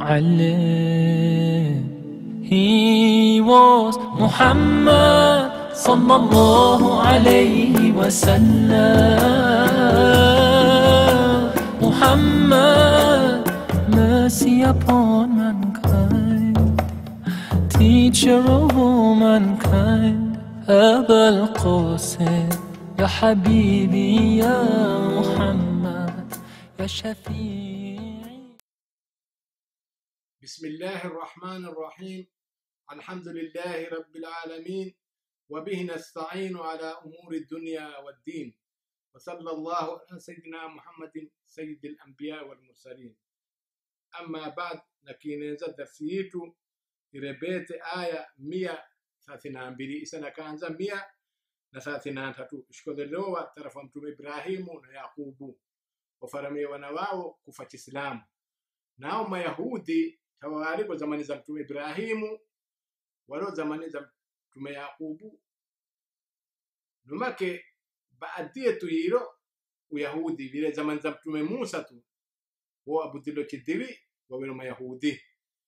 معلم He was Muhammad sallallahu alayhi wasallam Muhammad mercy upon mankind teacher of all mankind أبا القاسم يا حبيبي يا محمد يا شفيعي بسم الله الرحمن الرحيم الحمد لله رب العالمين وبه نستعين على أمور الدنيا والدين وصلى الله على سيدنا محمد سيد الأنبياء والمرسلين أما بعد نكينيزا درسيتو إربيت آية مية ثلاثين بلي إسانا كانزا مية نثلاثين تاتو اشكودلوا ترفمتم إبراهيم ويعقوب وفرمي ونواو كفة إسلام nao mayahudi tawaliko zamani za mtume ibrahimu walo zamani za mtume yakubu numake baadie tuyiro uyahudi vile zamani za mtume musa tu wo abudilo chidiri wawilo mayahudi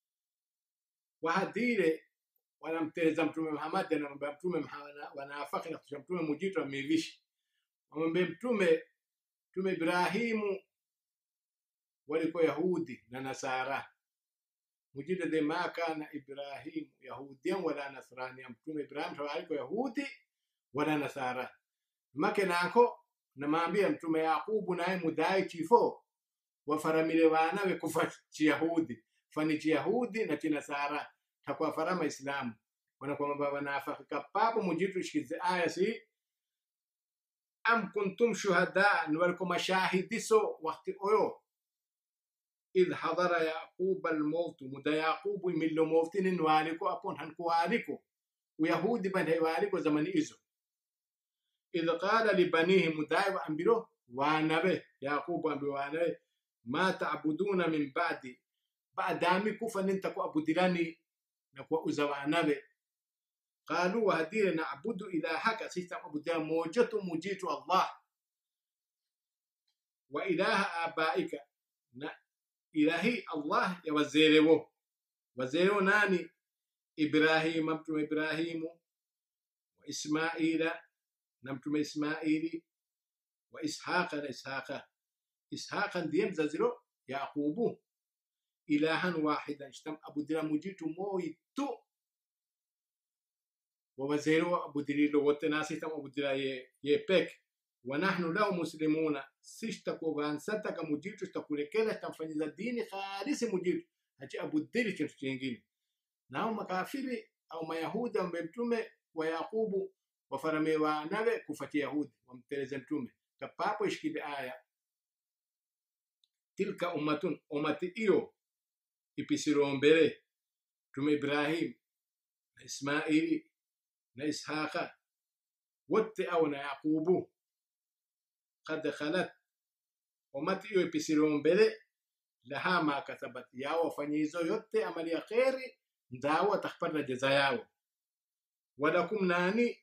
wahadire wanamteleza mtume muhamadi anamwambia mtume Muhammad- wanafaki na kusha mtume mujitu amevishi wamwambie mtume mtume ibrahimu walikuwa yahudi na nasara mujida de ma kana ibrahim yahudiyan wala nasraniyan mtume ibrahim tawaliko yahudi wala nasara make nako namambia mtume yakubu naye mudai chifo wafaramile banawe kufa chiyahudi fani chiyahudi na chinasara takwa farama islamu wanakwamba wanafakika papo mujitu shikize aya si am kuntum shuhada niwaliko mashahidiso wakti oyo إذ حضر يعقوب الموت مدى يعقوب من لو موتين والكو أبون هنكو والكو ويهود بن هي والكو زمن إزو إذ قال لبنيه مدى وأنبرو وانبه يعقوب أنبرو وانبه ما تعبدون من بعدي بعد دامي كوفا ننتكو أبو دلاني نكو أزوانبه قالوا وهدير نعبد إلهك سيستم أبو دلان موجة مجيت الله وإله آبائك ilahi allah ya wazerewo wazerewo nani ibrahima mtume ibrahimu wa ismaila na mtume ismaili wa ishaqa na ishaqa ishaqa ndiye mzaziro yaqubu ilahan wahidan shtam abudira mujitu moyi tu wa wazerewo abudirilo wote nasi tam abudira ye, ye pek ونحن له مسلمون سيشتكو غانساتك مجيتو اشتكولekela tamfanyiza dini khalisi mujitu hachi abudiri kintu chingine nao makafiri au mayahudi ambaye mtume wa yakubu wafarame wanawe kufatia yahudi wamteleze mtume kapapo ishikile aya tilka ummatun umati iyo ipisirombere mtume ibrahim na ismaili na ishaqa wote au na yakubu قد خلت umati iyo ipisiriwo mbele laha ma kasabat yawo wafanyizo yote amali ya kheri ndawo atakpata jeza yawo walakum nani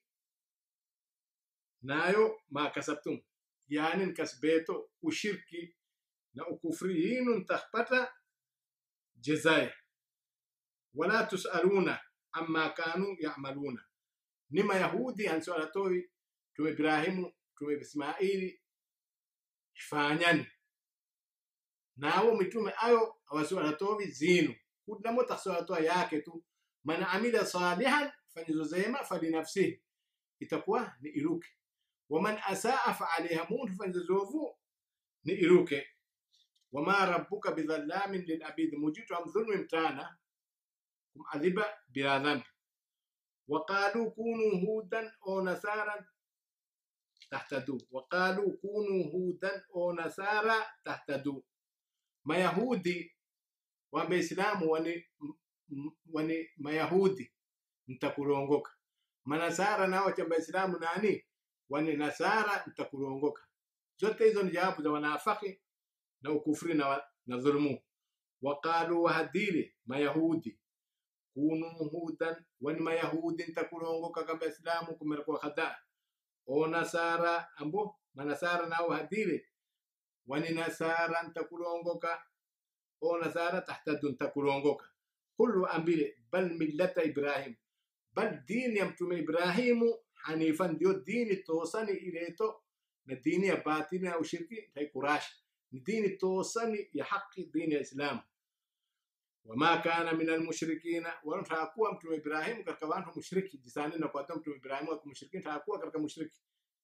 nayo ma kasabtum yani nkasbeto ushirki na ukufri yinu ntakpata jezaye wala tusaluna amma kanu yamaluna nima yahudi hansualatoi tume ibrahimu tume ismaili fanyani nawo mitume ayo awasiwaratovi zinu kudamo taksiwaratoa yake tu man amila salihan fanyizo zema falinafsihi itakuwa ni iruke waman asaa faaliha muntu fanyizo zovu ni iruke wama rabbuka bidhallamin lilabidi mujitu amdhulmi mtana kumadhiba bila dhambi وقالوا كونوا هودا أو نصارى تهتدوا وقالوا كونوا هودا أو نصارى تهتدوا mayahudi wambeislamu wani, m- wani mayahudi mtakurongoka manasara nao chambaislamu nani wani nasara mtakurongoka zote hizo ni jawabu za wanafaki na ukufri na, wa- na dhulumu waqalu wahadili mayahudi kunu hudan wani mayahudi ntakurongoka kamba islamu kumerekuwa khada o nasara ambo manasara nao hadile wani nasara ntakurongoka o nasara tahtadun takulongoka qul waambile bal millata ibrahim bal dini ya mtume ibrahimu hanifan ndio dini tosani ileto na dini ya batini ya ushirki taikurash ni dini tosani ya haki dini ya islamu wama kana min almushrikina wala takuwa mtume ibrahimu katika wantu mushriki jisani na kwata mtume ibrahimu wa mushriki takuwa katika mushriki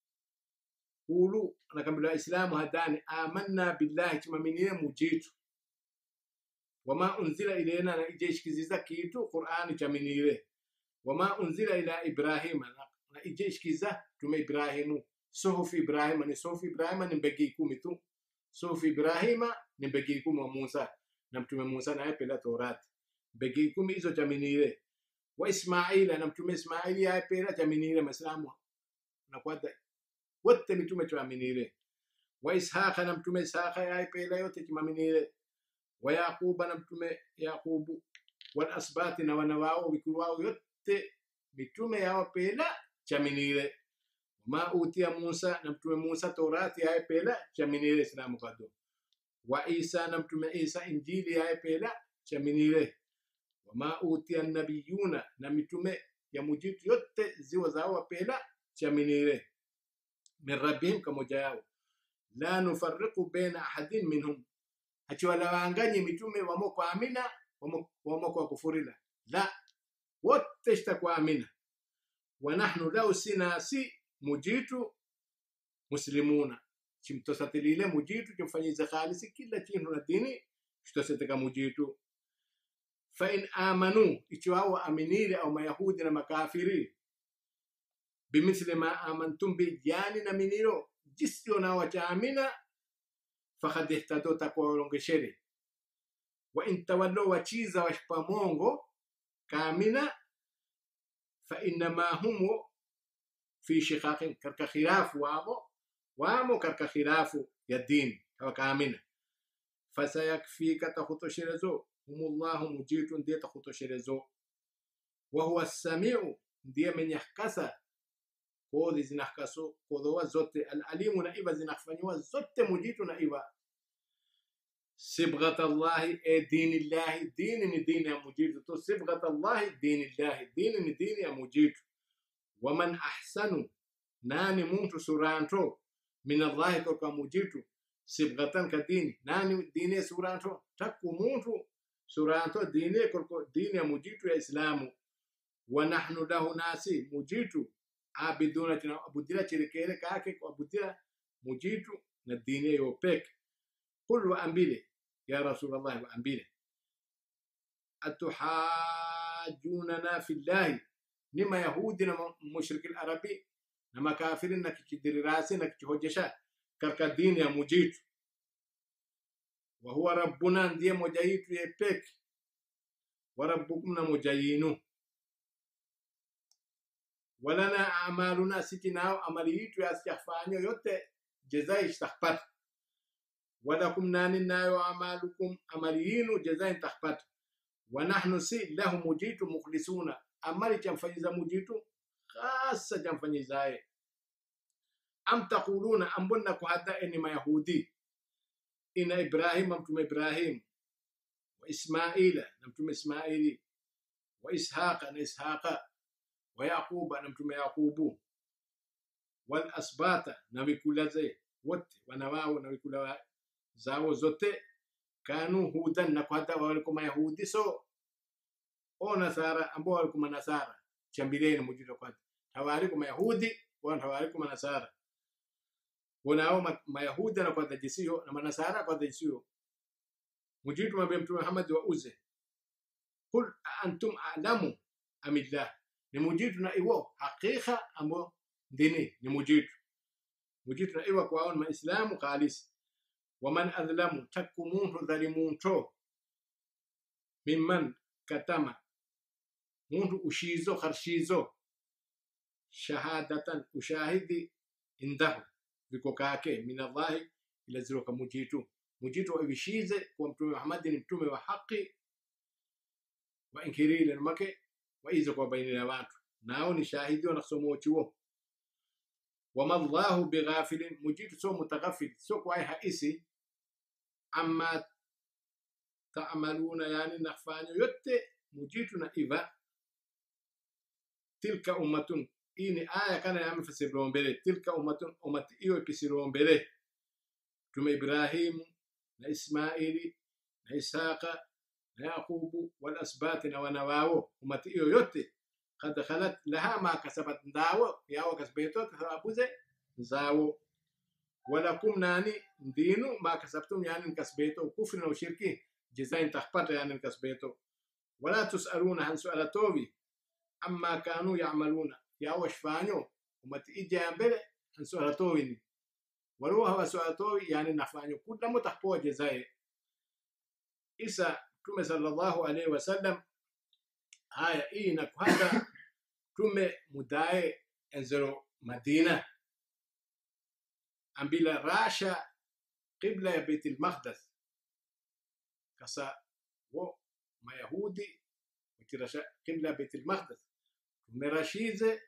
qulu na kabila islamu hadani amanna billahi chimaminire mujitu wama unzila ilaina na ijeshkiziza kitu qur'ani chaminire wama unzila ila ibrahima na- na ijeshkiza tume ibrahimu suhufi ibrahima ni suhufi ibrahima ni mbegi kumi tu suhufi ibrahima ni mbegi kumi wa musa na mtume musa naye pela torati mbegi kumi hizo chaminire wa ismaila na mtume ismaili yaye pela chaminire maislamu na kwata wote mitume chaminire wa ishaqa na mtume ishaqa yaye pela yote chimaminire wa yaquba na mtume yaqubu wal asbati na wana wao vikulu wao yote mitume yao pela chaminire ma utia musa na mtume musa torati yaye pela chaminire islamu kado wa isa na mtume isa injili yaye pela chaminire wama utia nabiyuna na mitume ya mujitu yote ziwa zao pela chaminire min rabbihim kamoja yao la nufarriqu baina ahadin minhum hachiwalawanganye mitume wamo kwa amina wamo, wamo kwa kufurila la wote shtakuwa amina wa nahnu lau sinasi mujitu muslimuna chimtosatilile mujitu chimfanyize khalisi kila chintu na dini chitoseteka mujitu fain amanu ichiwao aminile au mayahudi na makafiri bimithli ma amantum bi jani na miniro jisio na wachaamina fakad ihtado takuwaolongeshere wa in tawallo wachiza washpamongo kamina fa innama humu fi shiqaqin karka khilafu wamo wamo karka khilafu ya dini kawa kamina fasayakfika takhutosherezo humullahu mujitu ndiye takhutosherezo wahuwa samiu ndiye menyahkasa kodhi zinahkaso kodhowa zote alalimu na iva zinahfanyiwa zote mujitu na iva sibghata llahi e dini llahi dini ni dini ya mujitu to sibghata llahi dini llahi dini ni dini ya mujitu waman ahsanu nani muntu suranto min allahi koka mujitu sibghatan ka dini nani dini suranto takku muntu suranto dini kolko dini ya mujitu ya islamu wa nahnu lahu nasi mujitu abiduna tunabudila chirekere kake kuabudila mujitu na dini yo peke qul waambile ya rasulallah waambile atuhajunana fillahi ni mayahudi na mushriki larabi na makafiri na kichidirirasi na kichihojesha karka dini ya mujitu wahuwa rabbuna ndiye moja yitu ye peke wa rabbukum na moja yinu walana amaluna siti nao amali yitu yasiyafanyo yote jezai istakpata walakum nani nayo amalukum amali yinu jezai takpata wanahnu si lahu mujitu mukhlisuna amali chamfanyiza mujitu khasa chamfanyizaye am taquluna ambonna kuhadda eni mayahudi ina ibrahima mtume ibrahim wa ismaila na mtume ismaili wa ishaqa na ishaqa wa yaquba na mtume yaqubu wal asbata na vikula ze wote wana wao na vikula zao zote kanu hudan na kwata walikuwa mayahudi so o nasara ambao walikuwa nasara chambileni mujito kwata hawalikuwa mayahudi wala hawalikuwa nasara wanao ma- mayahudi na kwata jisio na manasara kwata jisio mujitu mabe mtume Muhammad wa uze kul antum a'lamu amillah ni mujitu na iwo hakika ambo dini ni mujitu mujitu na iwa kwaon maislamu khalis waman adlamu takku muntu dhalimunto mimman katama muntu ushizo kharshizo shahadatan ushahidi indahu viko kake min allahi ila ziroka mujitu mujitu avishize kwa mtume Muhammad ni mtume wa haki wa inkirile make waize kwa baina ya watu nao ni shahidi wanasomo chuo wama llahu bighafilin mujitu so mutaghafil so kwa haisi amma tamaluna yani nafanya yote mujitu na iva tilka ummatun hii ni aya kana yamefasiriwa mbele tilka ummatun ummati hiyo ikisiriwa mbele tume ibrahimu na ismaili na ishaqa na yaqubu wal asbati na wana wao ummati hiyo yote kad khalat laha ma kasabat ndawo yawo kasbeto kasababuze zawo walakum nani ndinu ma kasabtum yani kasbeto kufri na ushirki jizain tahpata yani kasbeto wala tusaluna han sualatovi amma kanu yamaluna yawo shfanyo umati ija mbele han sualatovini waruwa hawa sualatovi yani nafanyo kula mutahpoa jizae isa tume sallallahu alaihi wasallam haya hii na kwanza tume mudae enzero madina ambila rasha qibla ya beit almaqdas kasa wo mayahudi wakirasha qibla ya beit almaqdas tumerashize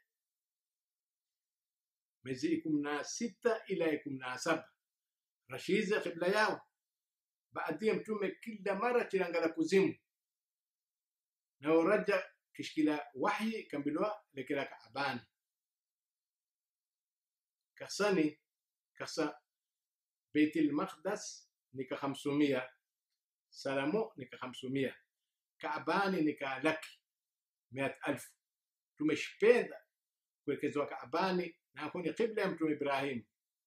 mezi ikumi na sita ila ikumi na saba rashize qibla yao baadie mtume kila mara chirangala kuzimu na uraja kishkila wahyi kambilwa lekela kaabani kasani kasa beit almaqdas nika 500 salamo nika 500 kaabani nika laki 100000 tumeshipenda kuwekezwa kaabani na kwenye qibla ya mtume ibrahim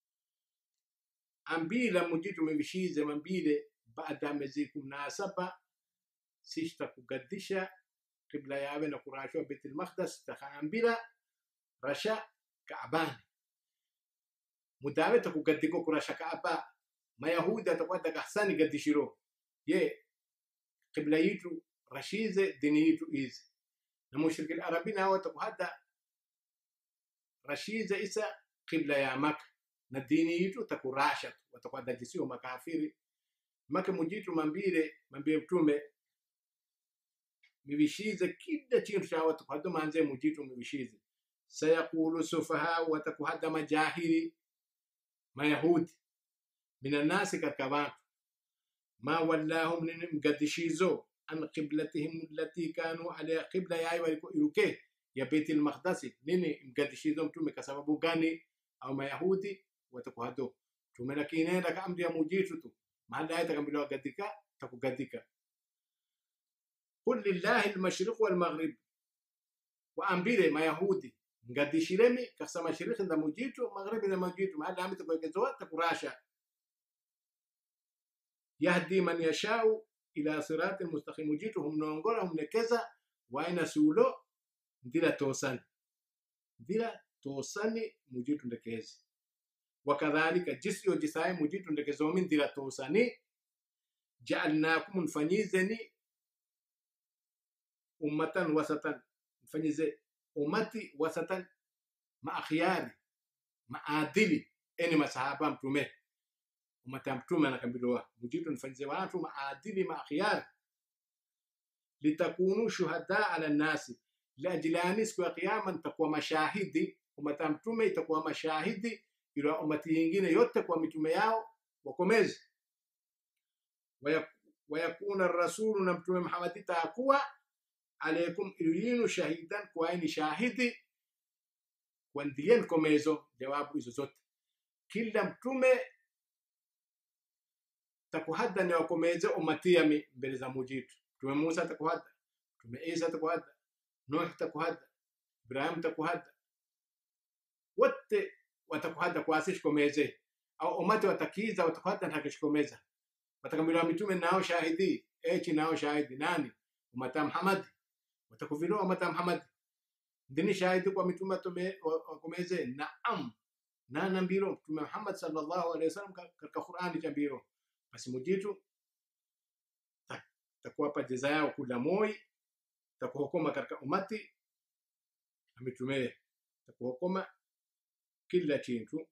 ambila muji tumevishize mambile baada ya miezi kumi na saba sishta kugaddisha qibla yawe na kurashwa beit almaqdas takaambira rasha kaabani mudawe takugaddiko kurasha kaaba mayahudi atakuwa takahsani gaddishiro ye qibla yitu rashize dini yitu izi na mushriki arabi nao takuhada rashize isa qibla ya maka na dini yitu takurasha watakuwa dajisiwa makafiri make mujitu mambire mambire mtume mivishize kila chintu cha watu hado manze mujitu mivishize sayaqulu sufaha watakuhada majahiri mayahudi minannasi katika vantu ma wallahum nini mgadishizo an qiblatihim allati kanu alaiha qibla yayo waliko iruke ya beit almaqdasi nini mgadishizo mtume kwa sababu gani au mayahudi watakuhado mtume lakinenda ka amri ya mujitu tu mahali aya takambiliwa gadika takugadika qul lillahi almashriq walmaghrib waambile mayahudi ngadishiremi kasa mashiriki nda mujitu magharibi na mujitu mahali amita kuwekezoa takurasha yahdi man yashau ila sirati mustaqim mujitu humnongora humnekeza waina sulo ndila tosani ndila tosani mujitu ndekezi wakadhalika jisi yo jisaye mujitu ndekezomi ndila tosani jaalnakum mfanyizeni ummatan wasatan mfanyize umati wasatan maakhyari maadili eni masahaba mtume umati ya mtume anakambiliwa mujitu nifanyize watu maadili maakhyari litakunu shuhada ala nnasi liajilani siku ya kiyama nitakuwa mashahidi umati ya mtume itakuwa mashahidi ila umati yingine yote kwa mitume yao wakomezi wayakuna rasulu na mtume muhammadi takuwa alaikum iliyinu shahidan kwaini shahidi kwandien komezo jawabu hizo zote kila mtume takuhadda ni wakomeze umatiyami mbele za mujitu mtume musa takuhadda mtume isa takuhadda nuh takuhadda ibrahim takuhadda wote watakuhadda kwasishkomeze au umati watakiza watakuhadda ntakishkomeza watakambiliwa mitume nao shahidi echi nao shahidi nani umata muhamadi watakuviloa umata muhamadi ndini shahidi kwa mitume wakomeze naam nana mbiro mtume muhammad sallallahu alaihi wasallam katika qurani cha mbiro basi mujitu takuwapa jeza yao kula moi takuhokoma katika umati na mitume takuhokoma kila chintu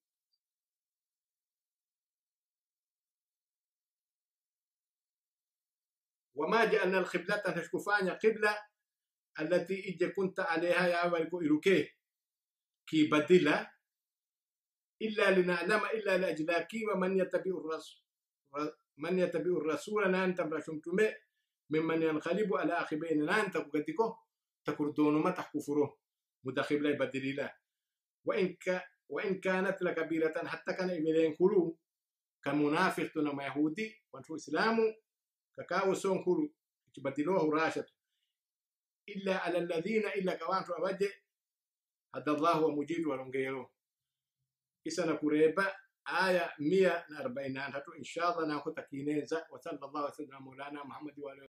وما جعلنا القبلة تشكفانيا قبلة التي إجا كنت عليها يا ولكو إلوكي كي بدلا إلا لنعلم إلا لأجلاكي ومن يتبع الرسول man yatabiu rasula nan tamra shumtume mimman yanqalibu ala akhibaina nan takugatiko takurdonuma tahkufuro mudakhibla badilila wa in ka wa in kanat lakabiratan hatta kana imilen kulu كمنافق تنا يهودي وانتو إسلامو كاكاو سون كل تبدلوه راشد إلا على الذين إلا كوانتو أبجي هذا الله ومجيد ولنغيرو إسانا كريبا آية 140 إن شاء الله ناخذ تكينيزا وصلى الله وسلم على مولانا محمد وعلى